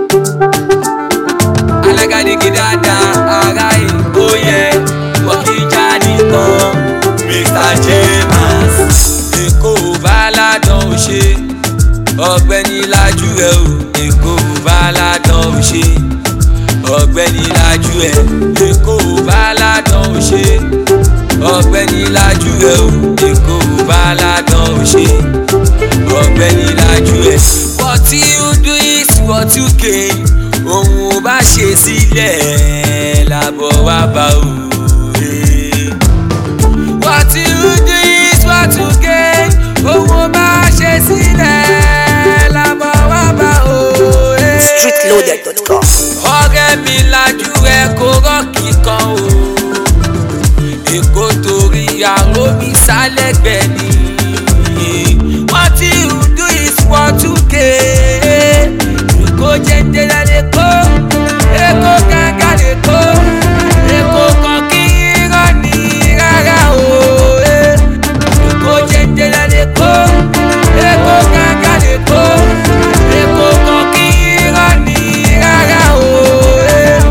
alágàdége dáadáa ara èkó yẹ wọ́n kì í já nìkan mr james èkó bàládàn ò ṣe ọ̀gbẹ́ni lajú ẹ o èkó bàládàn ò ṣe ọ̀gbẹ́ni lajú ẹ èkó bàládàn ò ṣe ọ̀gbẹ́ni lajú ẹ o èkó bàládàn ò ṣe ọ̀gbẹ́ni lajú ẹ. what you do is what you gain ohun ò bá ṣe sílẹ̀ làbọ̀ wá bá o. eh. what you do is what you gain ohun ò bá ṣe sílẹ̀ làbọ̀ wá bá o. eh. streetloaded.com. ọ̀rẹ́ mi lajú ẹ kó rọ́ọ̀kì kan o èkó torí àrò mi sálẹ̀gbẹ́ ni what you do is what you gain èkó jẹ́jẹ́ lẹ́kọ́ èkó gángan lẹ́kọ́ èkó kan kí irọ́ ní rárá o eh. èkó jẹ́jẹ́ lẹ́kọ́ èkó gángan lẹ́kọ́ èkó kan kí irọ́ ní rárá o. eh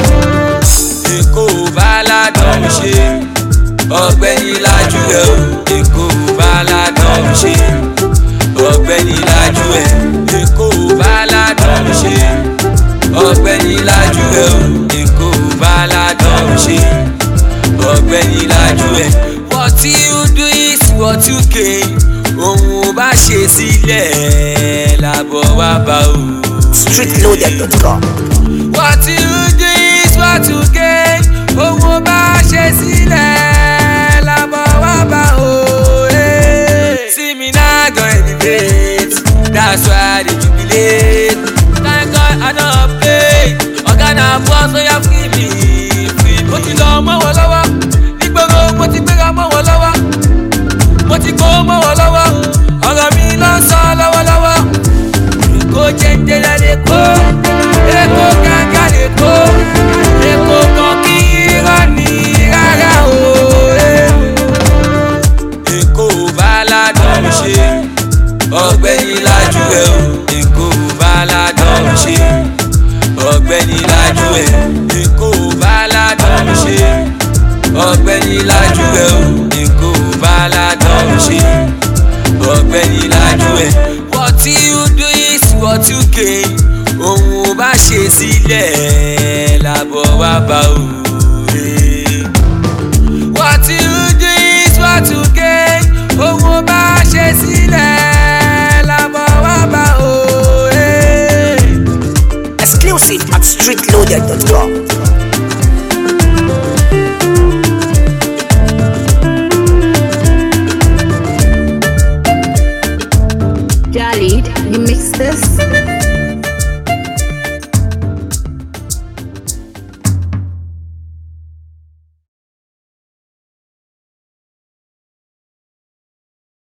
èkó bàládàn ṣe ọ̀gbẹ́ni lajú ẹ o èkó bàládàn ṣe ọ̀gbẹ́ni lajú ẹ èkó bàládàn ṣe ọ̀gbẹ́ni lajú ẹ o èkó bàládàn ṣe ọ̀gbẹ́ni lajú ẹ. what you do is what you gain ohun ò bá ṣe sílẹ̀ làbọ̀ wá bá o. streetloaded.com. What you do is what you gain. Owó bá ṣe sílẹ̀ lábọ̀ wá bá o. eh. See me now go elevate, that's why I dey jubilate. Thank God I no play, ọ̀gá na boss oya free me. free me. Mo ti lọ mọ́ wọn lọ́wọ́, nígboro mo ti gbéra mọ́ wọn lọ́wọ́. Mo ti kó mọ́ wọn lọ́wọ́, ọ̀rọ̀ mi ló ń sọ lọ́wọ́lọ́wọ́ èkó jẹ́jẹ́ lẹ́kọ́ èkó gángan lẹ́kọ́ èkó kan kí irọ́ ní rárá o. eh. èkó bàládàn ṣe ọ̀gbẹ́ni lajú ẹ o èkó bàládàn ṣe ọ̀gbẹ́ni lajú ẹ èkó bàládàn ṣe ọ̀gbẹ́ni lajú ẹ o èkó bàládàn ṣe ọ̀gbẹ́ni lajú ẹ. what you do is what you gain ohun ò bá ṣe sílẹ̀ làbọ̀ wá bá o. eh. what you do is what you gain ohun ò bá ṣe sílẹ̀ làbọ̀ wá bá o. eh. Exclusive at streetloaded.com. Jalid, you mix this?